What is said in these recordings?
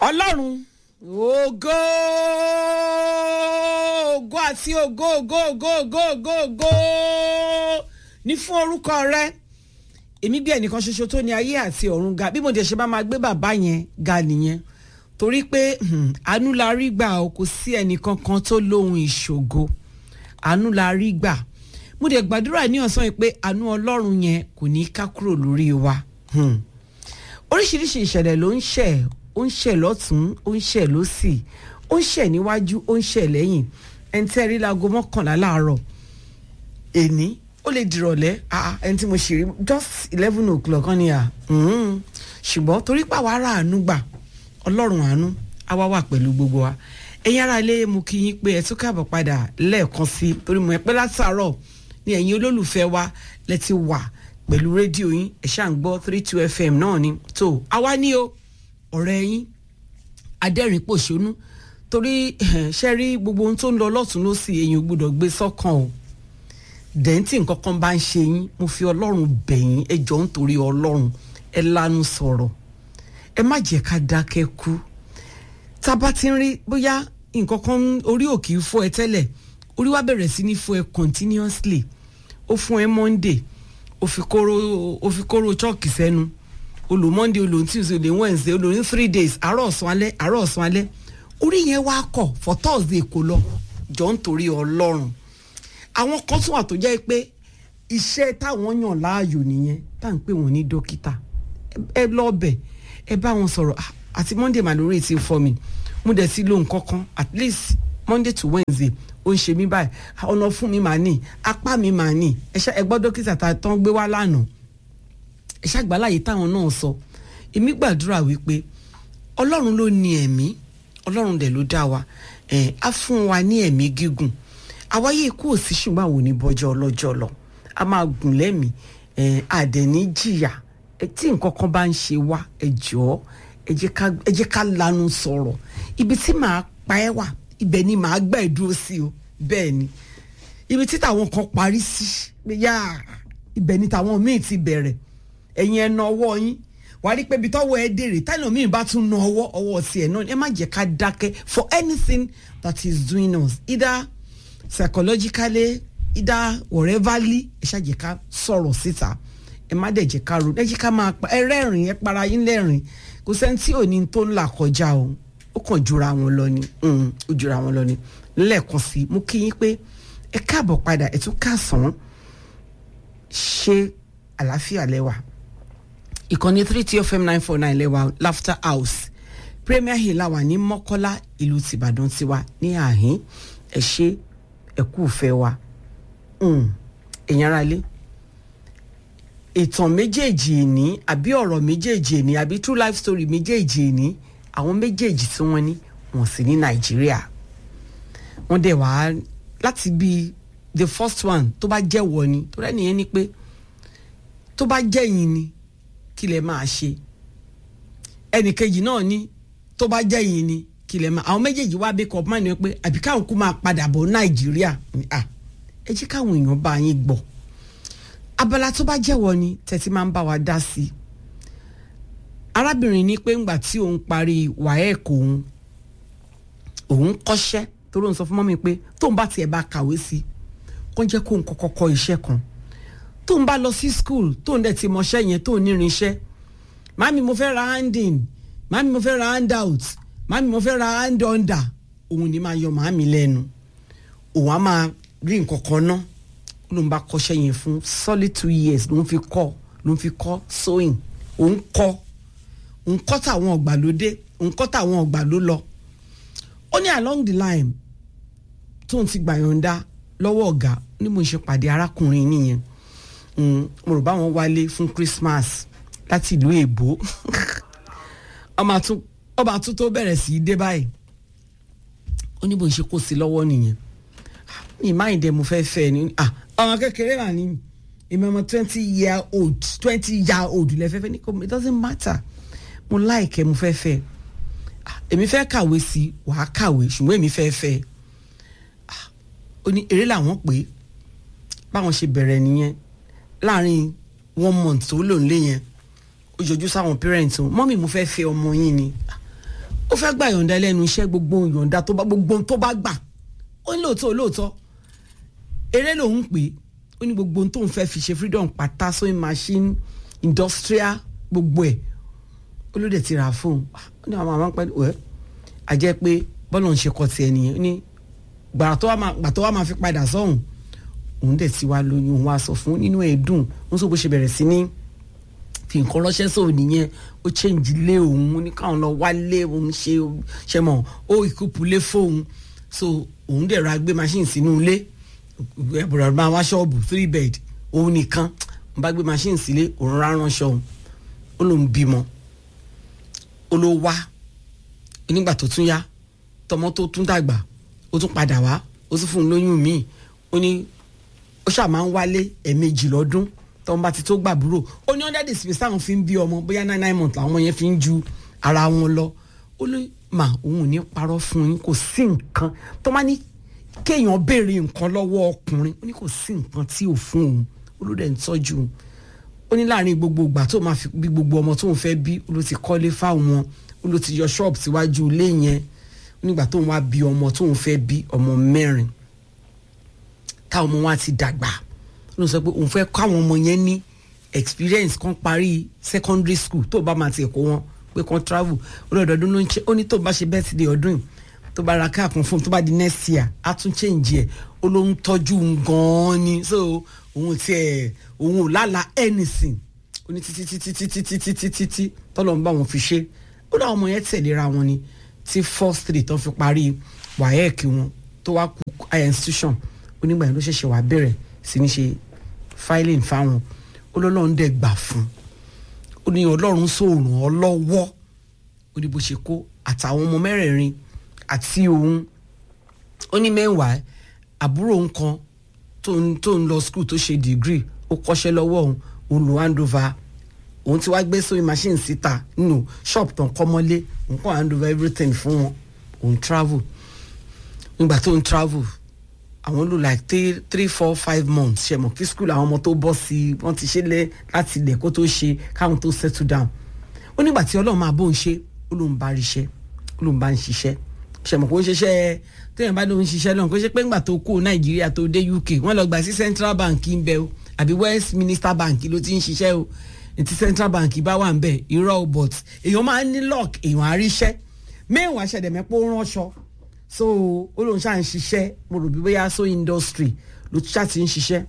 ọlọ́run ògo ògo àti ògo ògo ògo ògo ògo ògo ní fún orúkọ rẹ èmi bí ẹnìkan ṣoṣo tó ní ayé àti ọ̀run ga bí mo dẹ̀ ṣe bá máa gbé bàbá yẹn ga nìyẹn torí pé hmm, àánú la rí gbà o kò sí ẹnìkan kan tó lóhun ìṣògo àánú la rí gbà mo dẹ̀ gbàdúrà ní ọ̀sán yìí pé àánú ọlọ́run yẹn kò ní ká kúrò lórí wa hmm. oríṣiríṣi ìṣẹ̀lẹ̀ ló ń ṣẹ̀ ó ń ṣẹ̀ lọ́tún ó ń ṣẹ̀ lọ́sì ó ń ṣẹ̀ níwájú ó ń ṣẹ̀ lẹ́yìn ẹni tẹ́ rí láago mọ́kànlá láàárọ̀ èní ó lè dìrọ̀lẹ́ ah, ẹni tí mo ṣì rí just eleven o'clock kan ni à ṣùgbọ́n torí pàwọ́ ara àánú gbà ọlọ́run àánú á wá wà pẹ̀lú gbogbo wa ẹ̀yin ará ilé mo kí yín pé ẹ tún káàbọ̀ padà lẹ́ẹ̀kan sí torí mo ẹ pẹ́ látàárọ̀ ní ẹ̀yin olólùfẹ́ wa lẹ ti wà pẹ̀lú rédíò yín ẹ̀ ṣáà ń gbọ́ three two fm náà ni tó àwa ní o ọ̀rẹ́ yín adẹ́rìn pòṣónú torí ṣe rí gbogbo ohun tó ń lọ lọ́tún lọ́sì èyàn ò gbọ́dọ̀ gbé sọ́kàn o dẹ́ntì nǹkan kan bá ń ṣe yín mo fi ọlọ́run bẹ̀ yín ẹ jọ̀ọ́ nítorí ọlọ́run ẹ lanu sọ̀rọ̀ ẹ má jẹ́ ká dákẹ́ kú tá a bá ti ń rí bóyá nǹkan kan orí òkè fọ́ ẹ tẹ́lẹ̀ orí wa bẹ̀rẹ̀ sí ní fọ́ ẹ continuously ó fún ẹ monday ó fi kóró ó fi kóró chọ́ọ̀kì sẹ́nu olò monday olò tuesday olò wednesday olò ní three days àárọ̀ ọ̀sán alẹ́ àárọ̀ ọ̀sán alẹ́ orí yẹn wá kọ̀ for thursday kò lọ jọ ń torí ọlọ́run àwọn kan tún wà tó jẹ́ pé iṣẹ́ táwọn yàn láàyò nìyẹn tá à ń pè wọ́n ní dókítà ẹ lọ bẹ̀ ẹ bá wọn sọ̀rọ̀ àti monday màlúrí ti fọ́ mi mo dẹ̀ ti lo nǹkan kan at least monday to wednesday ó ń ṣe mí báyìí ọ̀nà fún mi màá nì apá mi màá nì ẹ gbọ́ dókítà tá a tán gbé wá lánàá ẹ ṣàgbáláyé táwọn náà sọ èmi gbàdúrà wípé ọlọ́run ló ní ẹ̀mí ọlọ́run dẹ̀ ló dá wa ẹ̀ á fún wa ní ẹ̀mí gígùn àwáyé ikú ò sí ṣùgbọ́n àwọn oníbọ́jọ́ ọlọ́jọ́ lọ a máa gùn lẹ́mìí ẹ̀ àdẹ̀ní jìyà ẹ tí nǹkan kan bá ń ṣe wá ẹ jọ̀ọ́ ẹ jẹ́ ká lanu sọ̀rọ̀ ibi tí màá pa ẹ́ wà ibẹ̀ ni màá gbà ẹ́ dúró sí o bẹ́ẹ̀ ni ibi tí tàwọn kan parí sí yá ibẹ̀ ni tàwọn míì ti bẹ̀rẹ̀ ẹ̀yin ẹ̀ na ọwọ́ yín wàá rí pé ibi tọ́wọ́ ẹ dèrè táwọn míì bá tún na ọwọ́ ọwọ́ tiẹ̀ náà ẹ má jẹ́ ká dákẹ́ for anything that is doing us either psychologically either whateverly ẹ ṣáà jẹ́ ká sọ̀rọ̀ síta ẹ má dẹ̀ jẹ́ ká ro ẹ jẹ́ ká máa pa ẹ rẹ́rìn ẹ para yín lẹ́rìn kò sẹ́ni tí ò ní tó ń là kọjá o ó kàn jura wọn lọ ni ó jura wọn lọ ni lẹ́ẹ̀kan sí mo kí yín pé ẹ káàbọ̀ padà ẹ tún káàsán ṣe àlàáfíà lẹ́wà ìkànnì three two fm nine four nine lẹ́wà laughter house premier hill àwà ní mọ́kọ́lá ìlú tìbàdàn tiwa ní àhín ẹ ṣe ẹ kú ìfẹ́ wa ẹ̀yin ara lé ìtàn méjèèjì ìní àbí ọ̀rọ̀ méjèèjì ìní àbí true life story méjèèjì ìní àwọn méjèèjì tí wọ́n ní wọ́n sì ní nàìjíríà wọ́n dẹ̀ wá láti bí the first one tó bá jẹ́ wọ ni tó rẹ́ nìyẹn ni pé tó bá jẹ́ yín ni kí lẹ máa ṣe ẹnìkejì náà ní tó bá jẹ́ yín ni kí lẹ máa àwọn méjèèjì wá bí kọ́ máa ní pé àbí káwọn kú máa padà bọ̀ nàìjíríà ẹ jẹ́ káwọn èèyàn bá yín gbọ́ abala tó bá jẹ́wọ́ ni tẹ̀sí máa ń bá wa dá sí i arábìnrin ní pé ńgbà tí òun parí wàhẹ́ẹ̀kì òun òun kọ́ṣẹ́ torí òun sọ fún mọ́mi pé tóun bá tiẹ̀ bá kàwé sí i kó jẹ́ kóun kọ́kọ́ kọ́ iṣẹ́ kan tóun bá lọ sí school tóun dẹ̀ ti mọṣẹ́ yẹn tóun nírinṣẹ́ màmí mo fẹ́ ra handin màmí mo fẹ́ ra handout màmí mo fẹ́ ra hand under òun ni máa yọ màmí lẹ́nu òun á máa rí nǹkan kan náà ló ń bá kọ́ṣẹ́ yẹn fún solid two years ló ń fi kọ́ ló ń fi kọ́ sewing òun kọ́ òun kọ́ tàwọn ọ̀gbàlódé òun kọ́ tàwọn ọ̀gbàló lọ ó ní along the line tóun ti gbàyànjá lọ́wọ́ ọ̀gá ní mo ṣe pàdé arákùnrin nìyẹn mo rò báwọn wálé fún Christmas láti ìlú èbó ọba àtún tó bẹ̀rẹ̀ sí í dé báyìí ó ní bó ṣe kó sí lọ́wọ́ nìyẹn mi máa ń dẹ mo fẹ́ fẹ́ ni ọmọ kékeré wà ní èmi ọmọ twenty year old twenty year old lẹ́fẹ́fẹ́ ní kò it doesn't matter mo láìkẹ́ mo fẹ́ fẹ́ èmi fẹ́ kàwé sí wàá kàwé ṣùgbọ́n èmi fẹ́ fẹ́ ó ní eré làwọn pé báwọn ṣe bẹ̀rẹ̀ nìyẹn láàrin one month tó lò nílé yẹn ó yọjú sáwọn parents wọn mọ́mì mo fẹ́ fẹ́ ọmọ yín ni ó fẹ́ gbà yọ̀ǹda lẹ́nu iṣẹ́ gbogbo yọ̀ǹda tó bá gbogbo tó bá gbà ó ní lóòótọ́ lóòótọ́ eré lòun pè é ó ní gbogbo tó ń fẹ́ fi ṣe freedom pátá sewing machine industrial gbogbo ẹ̀ ó ló dẹ̀ ti rà fóun ó ní àwọn àwọn pẹ̀lú ẹ̀ a jẹ́ pé bọ́lá ń ṣe kọ́ tiẹ̀ nìyẹn ó ní gbàrà tó wá máa fi padà sọ́hùn òun dẹ̀ ti wá lóyún òun wá sọ fún nínú ẹ̀ dùn òun sọ bó ṣe bẹ̀rẹ̀ sí ní fi nǹkan ránṣẹ́ sóò nìyẹn ó change lé òun ó ní káwọn lọ wálé òun ṣe ṣe mọ̀ ó ìkúpù lé fóun so òun dẹ̀ ra gbé machine sínú ilé ẹ̀bùrọ̀ máa wá ṣọ́ọ̀bù three bed òun nìkan ń bá gbé machine sílé òun rá ránṣọ òun ó lóun bímọ ó ló wá nígbà tó tún yá tọmọ tó tún dàgbà ó tún padà wá ó tún fún un lóyún míì ó ní ó ṣáà máa ń wálé ẹ̀ẹ̀mejì lọ́dún tọ́wọ́n bá ti tó gbàbúrò ó ní under the space táwọn fi ń bí ọmọ bóyá nine nine months làwọn ọmọ yẹn fi ń ju ara wọn lọ ó ní mà òun ò ní parọ́ fún yín kò sí nǹkan tó máa ní kéèyàn béèrè nǹkan lọ́wọ́ ọkùnrin ó ní kò sí nǹkan tí ò fún òun ó ló dẹ̀ ń tọ́jú òun ó ní láàrin gbogbo ìgbà tó máa fi bí gbogbo ọmọ tóun fẹ́ bí ó ló ti kọ́lé fáwọn ó ló ti yọ ṣọ́ọ̀bù síwájú ilé yẹn ó nígbà tóun wá bí ọmọ tóun fẹ́ bí ọmọ mẹ́rin táwọn ọmọ wa ti dàgbà ló sọ pé òun fẹ́ kọ́ àwọn ọmọ yẹn ní experience kan parí secondary school tó bá máa ti ẹ̀kọ́ wọn pé kan travel olóòdọ̀dún ló ń ṣe ó ní tó bá ṣe birthday ọdún yìí tó bá ra káàkùn fún un tó bá di next year á tún change ẹ̀ ó ló ń tọ́jú un gan-an ni so òun ti ẹ̀ òun ò lálàá anything ó ní títí títí títí títí títí tí tọ́lọ̀ ń bá wọn fi ṣe ó láwọn ọmọ yẹn tẹ̀léra wọn ni tí first three tó fi parí waec wọn tó wá kú higher institution onígbà yẹn ló ṣẹ̀ṣẹ̀ wá bẹ̀rẹ̀ sí ní ṣe filing fáwọn olólùwọ́n dẹ̀ gbà fún ó ní ọlọ́run sòrùn ọ lọ́wọ́ ó ní bó ṣe kó àtàwọn ọmọ mẹ́rẹ̀ẹ̀rin àti òun ó ní mẹ́wàá àbúrò nǹkan tó ń tó ń lọ school tó ṣe degree ó kọ́ṣẹ́ lọ́wọ́ òun òun lò hand over òun ti wá gbé sewing machine síta nínú shop tó ń kọ́ mọ́lé òun kọ́ hand over everything fún wọn òun travel nígbà tó ń travel àwọn lò like three three four five months ṣe mọ̀ kí school àwọn ọmọ tó bọ́ sí i wọ́n ti ṣe lẹ́ láti ilẹ̀ kó tó ṣe káwọn tó settle down ó nígbà tí ọlọ́run máa bóun ṣe ó lóun bá ríṣẹ́ ó lóun bá ń ṣiṣẹ́ ṣe mọ̀ kó ń ṣiṣẹ́ téèyàn bá lóun ṣiṣẹ́ lọ́hùn kó ṣe pé ńgbà tó kó nàìjíríà tó dé uk wọ́n lọ gbà sí central bank ń bẹ o àbí westminster bank ló ti ń ṣiṣẹ́ o ti central bank bá wà ń bẹ irọ́ but èèyàn máa ń ní luck èèyàn á ríṣẹ́ mẹ́wàá ṣẹ̀dẹ̀mẹ́pọ̀ ránṣọ so ó lóun ṣáà ń ṣiṣẹ́ mo rò bí bóyá so industry ló ṣáà ti ń ṣiṣẹ́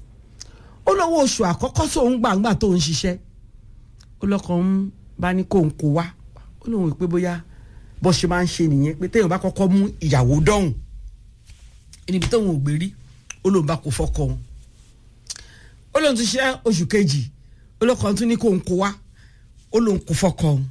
ó lọ́wọ́ oṣù àkọ́kọ́ tó ń gbàǹgbà tó ń ṣiṣẹ́ ó lọ́kàn ń bá ní kó ń kó wá ó lóun pé bóyá bó ṣe máa ń ṣe nìyẹn pé téèyàn bá kọ́kọ́ mú ìyàwó dọ́hùn níbi tóun ò gbé rí ó lóun bá kó fọ́kọ òun ó lóun ti ṣe oṣù kejì ó lọ́kàn tún ní kó ń kó wá ó lóun kó fọ́kọ òun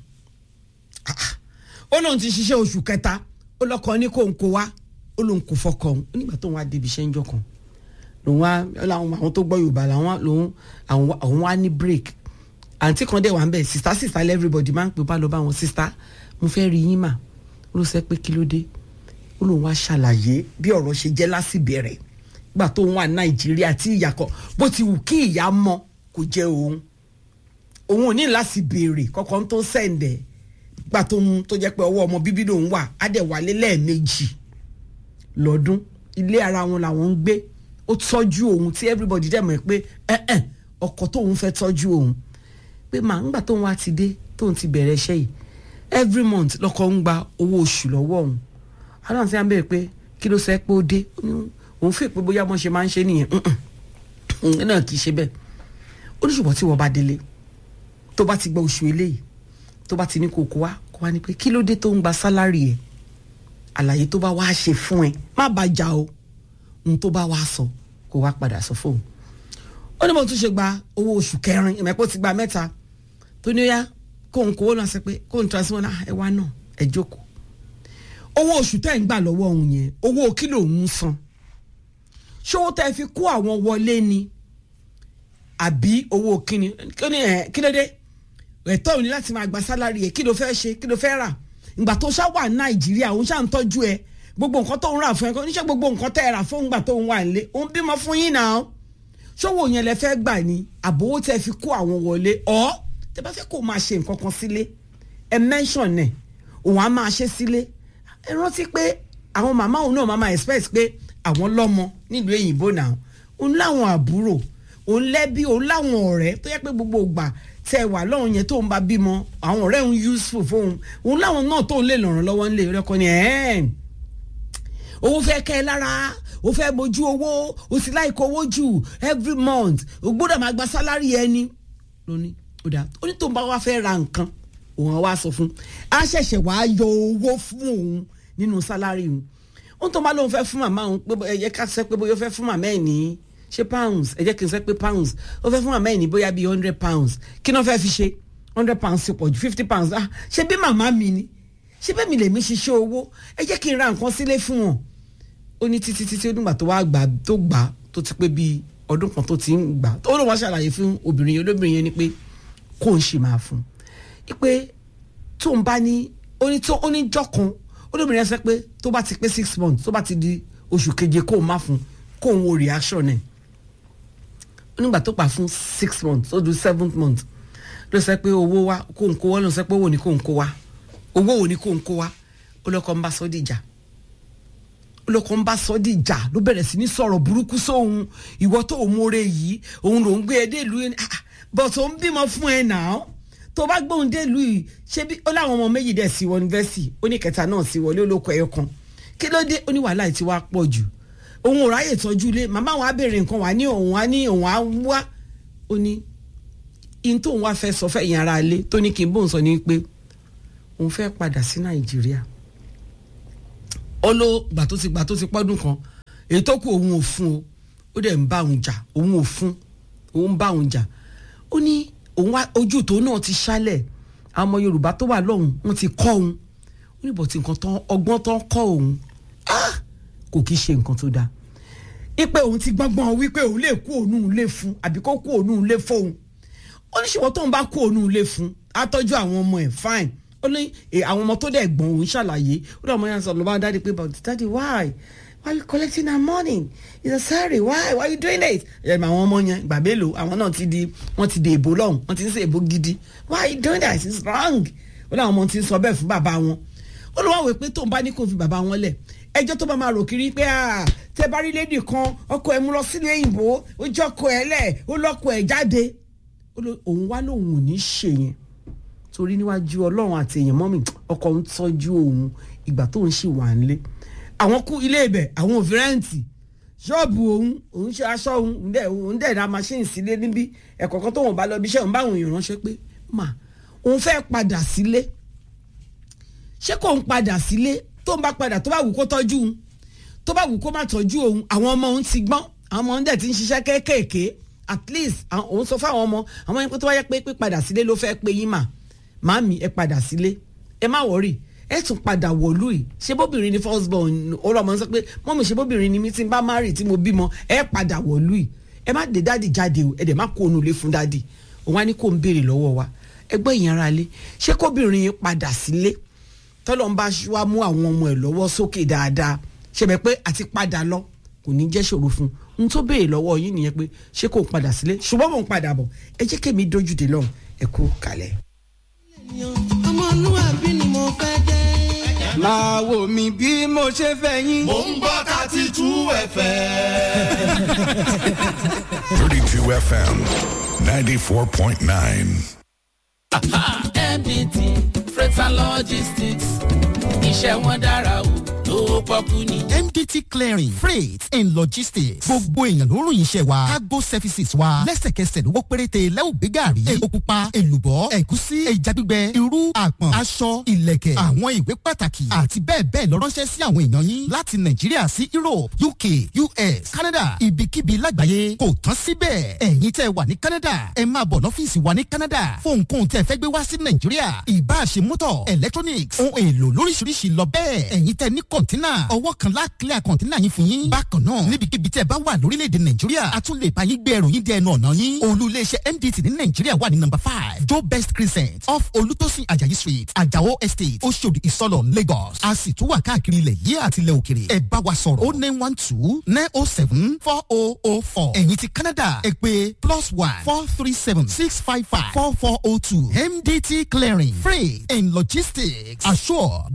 ó lóun ti ṣiṣẹ́ oṣù kẹta ó lọ́kọ ní kó ń kó wá ó lóun kó fọ́kọ òun nígbà tóun wá débi iṣẹ́ ń jọ kan lòun wá làwọn àwọn tó gbọ́ yorùbá làwọn lòun àwọn wá ní break àǹtí kan dẹ̀ wà ń bẹ̀ sista sista everybody máa ń pè bá lọ bá wọn sista mo fẹ́ rí yín mà ó ló sẹ́ pé kí ló dé ó lóun wá ṣàlàyé bí ọ̀rọ̀ ṣe jẹ́ lásìbẹ̀rẹ̀ gbà tó wà nàìjíríà tí ìyá kan bó ti wù kí ìyá mọ kò jẹ́ òun òun ò ní láti béèrè kọ́kọ́ tó sẹ̀ǹdẹ̀ gbà tó ń tó jẹ́ pé ọwọ́ ọmọ bíbí lòun wà á dẹ̀ wálé lẹ́ẹ̀mejì lọ́dún ilé ara wọn làwọn ń gbé ó tọ́jú òun tí everybody dẹ̀ mọ̀ pé ẹ̀ẹ́n ọkọ tóun fẹ́ tọ́jú òun pé màá ńgbà tóun wá ti dé tóun ti bẹ̀rẹ̀ iṣẹ́ yìí every month lọ́kọ ń gba owó oṣù lọ́wọ́ òun aláǹtí à ń bẹ̀rẹ̀ pé kí ló sẹ́ pé ó dé òun fi pé bóyá wọ́n ṣe máa ń ṣe nìyẹn òun náà kì í ṣe bẹ́ẹ̀ ó ní ṣùgbọ́n tí wọ́n bá délé tó bá ti gba oṣù eléyìí tó bá ti ní kó kó wá kó wá ní pé kí ló dé tó ń gba sálárì ẹ̀ àlàyé tó bá wá ṣe fún ẹ má bàa jà o ohun tó bá wá sọ kó wá padà sọ fóun ó ní mo tún ṣe gba owó oṣù kẹrin ìmọ̀pọ̀ ti gba mẹ́ta tó ní ó yá kóun kówó náà sọ pé kóun transfer náà ẹ wá náà ẹ jókòó owó oṣù tẹ́ ń gbà lọ́wọ́ òun yẹn owó kílò ń san ṣówó tẹ́ fi kó àwọn wọlé ni àbí owó kíni kí ló dé ẹ̀tọ́ òní láti máa gba sálárì ẹ̀ kí ló fẹ́ ṣe kí ló fẹ́ rà ìgbà tó ṣá wà nàìjíríà òun ṣá ń tọ́jú ẹ gbogbo nǹkan tó ń rà fún ẹ oníṣẹ́ gbogbo nǹkan tẹ́ ẹ rà fún ìgbà tó ń wà nílé òun bímọ fún yín náà ṣówó yẹn lẹ fẹ́ gbà ní àbówó tẹ́ fi kó àwọn wọlé ọ́ tẹ́ bá fẹ́ kó máa ṣe nǹkan kan sílé ẹ mention ẹ̀ òun á máa ṣe sílé ẹ rántí pé àwọn màmá òun náà máa máa expect pé àwọn lọ́mọ nílùú èyìnbó náà òun láwọn àbúrò òun lẹ́bí òun láwọn ọ̀rẹ́ tó yẹ pé gbogbo ìgbà tẹ wà lọ́run yẹn tó ń bá bímọ àwọn ọ̀rẹ́ òun useful fóun òun láwọn náà tó ń lè lọ̀ràn lọ́wọ́ ńlẹ̀ rẹ́kọ ni ẹ̀ẹ́n owó fẹ́ kẹ́ ẹ lára o fẹ́ mojú owó o sì láì kó owó jù every month o gbọ́dọ̀ máa gba sálárì ẹni lóní ó dáa ó ní tó ń bá wá fẹ́ ra nǹkan òun á wá sọ fún a ṣẹ̀ṣẹ̀ wá yọ owó fún òun nínú sálárì òun ó tó máa lóun fẹ́ fún màmá òun pé ẹ jẹ́ ká sẹ́ pé bóyá ó fẹ́ fún màmá ẹ̀ ní ṣe pounds ẹ jẹ́ kí n sẹ́ pé pounds ó fẹ́ fún màmá ẹ̀ ní bóyá bíi hundred pounds kí ni wọ́n fẹ́ fi ṣe hundred pounds ṣe pọ̀ ju fifty pounds ah ṣe bí màmá mi ni ṣe bẹ́ẹ̀ mi lèmi ṣiṣẹ́ owó ẹ jẹ́ kí n ra nǹkan sílé fún wọn ó ní títí títí ó nígbà tó wá gbà tó gbà tó ti pé bíi ọdún kan tó ti ń gbà ó ló wá ṣàlàyé fún obìnrin yẹn olóbìnrin yẹn ni pé kó ń ṣe máa fún un pé tó ń bá ní ó ní tó ó ní jọ́ kan olóbìnrin yẹn sọ pé tó bá ti pé six months tó bá ti di oṣù keje kó o má fún kó o wo reaction ẹ̀ onígbà tó pa fún six months ó du seventh month ló sọ pé owó wa kó n kó wá ló sọ pé owó ni kó n kó wá owó ò ní kó n kó wá olóko ń bá sọ dìjà olóko ń bá sọ dìjà ló bẹ̀rẹ̀ sí ní sọ̀rọ̀ burúkú sóhun ìwọ tó o mórè yìí òun ló ń gbé ẹ dé ìlú yẹn bọ̀ tó ń bímọ fún ẹ náà tó bá gbóhùn dé ìlú yìí ṣé bí ó láwọn ọmọ méjì dẹ̀ sí wọ yunifásitì ó ní kẹta náà sí wọlé olóko ẹyọ kan kí ló dé ó ní wàhálà tí wàá pọ̀ jù òun ò ráyè tọ́jú ilé màmá wa béèrè nǹkan wà ní òun á ní òun á wá ó ní in tóun wá fẹ́ sọ fẹ́yìn ara ilé tó ní kí n bóun sọ ní pé òun fẹ́ padà sí nàìjíríà ó ló gbà tó ti gbà tó ti pọ́dún kan èyí tó kù òun ò fún o ó dẹ̀ ń bá òun jà òun ò fún òun bá òun jà ó ní òun wá ojú tó náà ti ṣálẹ̀ àwọn ọmọ yorùbá tó wà lọ́hùn wọ́n ti kọ́ òun ó ní bọ̀tí nǹkan tán ọgbọ́n tán kọ́ òun kò kí ṣe nǹkan tó dáa ipe òun ti gbọ́ngbọ́n wípé òun lè kú òun lè fún àbí kó kú òun lè fóun ó ní ṣùgbọ́n tóun bá kú òun lè fún á tọ́jú àwọn ọmọ ẹ̀ fine ó ní àwọn ọmọ tó dẹ̀ gbọ́n òun ṣàlàyé ó dẹ̀ ọmọ yẹn sọ ló bá dáàdi pé but daddy why why you collecting our money it's a sorry why why you doing it ẹ̀ àwọn ọmọ yẹn gbà mélòó àwọn náà ti di wọ́n ti di èbó lọ́hùn wọ́n ti ń ṣe èbó gidi why you doing that it's wrong ó ní àwọn ọmọ ti ń sọ bẹ́ẹ̀ fún bàbá wọn ó lọ wá wò pé tóun bá ní kó fi bàbá wọn lẹ̀ ẹjọ́ tó bá máa rò kiri pé tẹ bá rí lédì kan ọkọ ẹ̀ mú lọ sílé òyìnbó ó jọkọ ẹ̀ lẹ̀ ó lọ́kọ ẹ̀ jáde òun wá lòun ò ní ṣe yẹn torí níwájú ọlọ́run àti èèyàn mọ́mì ọkọ ń tọ́jú òun ìgbà tó ń ṣì wà nílé àwọn kú ilé ibẹ̀ àwọn òfin rẹ́ǹtì ṣọ́ọ̀bù òun òun ṣe aṣọ òun dẹ̀ òun dẹ̀ ra machine sílé níbí ẹ̀kọ́ kan tóun bá lọ bí iṣẹ́ òun bá àwọn èèyàn ránṣẹ́ pé mà òun fẹ́ padà sílé ṣé kò ń padà sílé tó ń bá padà tó bá wù kó tọ́jú òun tó bá wù kó má tọ́jú òun àwọn ọmọ òun ti gbọ́n àwọn ọmọ òun dẹ̀ ti ń ṣiṣẹ́ kéékèèké at least òun sọ fáwọn ọmọ àwọn ẹni pé tó bá yẹ pé pípadà sílé ló fẹ́ pé yín mà màámi ẹ padà sílé ẹ má wọrí ẹ tún padà wọ̀lú yìí ṣé bóbìnrin ni first born ọlọmọ sọ pé mọ́mí ṣe bóbìnrin ni mi ti bá marry tí mo bímọ ẹ padà wọ̀lú yìí ẹ má dé dáàdì jáde o ẹ dẹ̀ má kó onú ilé fún dáàdì òun á ní kó ń béèrè lọ́wọ́ wa ẹgbẹ́ ìyẹn ara lé ṣé kóbìnrin yìí padà sílé tọ́lọ́ ń bá wá mú àwọn ọmọ ẹ̀ lọ́wọ́ sókè dáadáa ṣẹbẹ̀ pé àti padà lọ kò ní jẹ́ ṣòro fún un n tó béèrè lọ́wọ́ yín nìyẹn pé ṣé kò ń padà sílé ṣùgbọ́n mò ń padà bọ̀ ẹ jẹ́ kémi dójú dé lọ́hùn ẹ kú kalẹ̀. ọmọlúwàbí ni mo fẹ́ jẹ́. máa wò mí bí mo ṣe fẹ́ yín. mò ń gbọ́ thirty two fm. 32 FM 94.9. mdt freight and logistics iṣẹ́ wọn dára o lówó pọ́kú ni. MDT clearing freight and logistics gbogbo èèyàn ló ròyìn iṣẹ́ wa cargo services wa lẹ́sẹ̀kẹsẹ̀ lówó péréte lẹ́wọ̀ gbé gàrí epo pupa èlùbọ́ ẹ̀gúsí ẹja gbígbẹ irú àpọ̀n aṣọ ìlẹ̀kẹ̀ àwọn ìwé pàtàkì àti bẹ́ẹ̀ bẹ́ẹ̀ lọ ránṣẹ́ sí àwọn èèyàn yín láti Nàìjíríà sí Europe UK US Canada ibikíbi lágbàáyé kò tán síbẹ̀ ẹ̀yin tẹ́ wà ní Canada ẹ máa bọ̀ lọ́fíìsì wa ní Canada fún ohunkóhun tẹ́ fẹ́ gbé wá sí Nàìjíríà ìbáṣe mọ́tọ̀ electronics ohun èlò lóríṣiríṣi lọ bẹ́ẹ̀ ẹ̀yin tẹ́ ní kọ̀ǹtẹ́ kọ̀ńténà ọwọ́ kan lá clear kọ̀ńténà yín fún yín. bákan náà níbikíbi tẹ́ ẹ bá wà lórílẹ̀‐èdè nàìjíríà a tún lè bá yín gbé ẹrù yín dé ẹnu ọ̀nà yín. olú iléeṣẹ́ mdt ní nàìjíríà wà ní number five joe best crescent off olútósìn ajayi street ajao estate oṣòdì ìsọlọ lagos. a sì tún wà káàkiri ilẹ̀ yìí àti ilẹ̀ òkèrè. ẹ bá wa sọ̀rọ̀ o nine one two nine oh seven four oh oh four. ẹ̀yin ti canada ẹ pé plus one four three seven six five five four four oh two mdt clearing freight and logistics assure